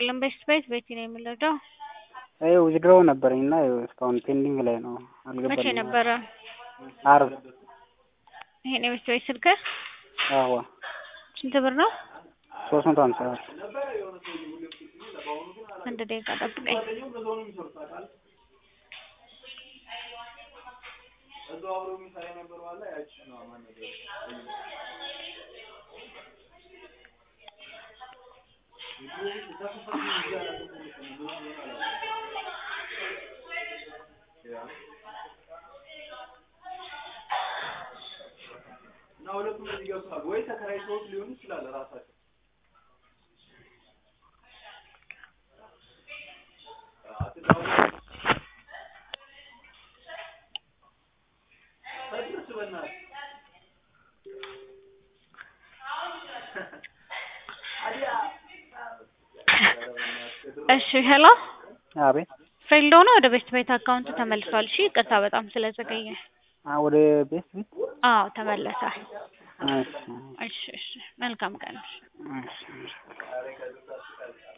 ይስጥልን። ቤስት ቤት ቤቲ ነው የምንረዳው። ይኸው ዊዝድሮው ነበረኝ እና ይኸው እስካሁን ፔንዲንግ ላይ ነው። መቼ አልገባልኝም። ነበረ? ዓርብ ይሄን የቤስት ቤት ስልክ አዎ ስንት ብር ነው? ሶስት መቶ ሀምሳ ብር አንድ ደቂቃ ጠብቀኝ። እና ሁለቱም እዚህ ገብተዋል ወይ ተከራይተውት ሊሆን ይችላል ራሳቸው እሺ ሄሎ አቤት ፌልድ ሆኖ ወደ ቤስት ቤት አካውንት ተመልሷል። እሺ ይቅርታ በጣም ስለዘገየ። አ ወደ ቤት ቤት አዎ ተመለሰ። እሺ እሺ እሺ መልካም ቀን። እሺ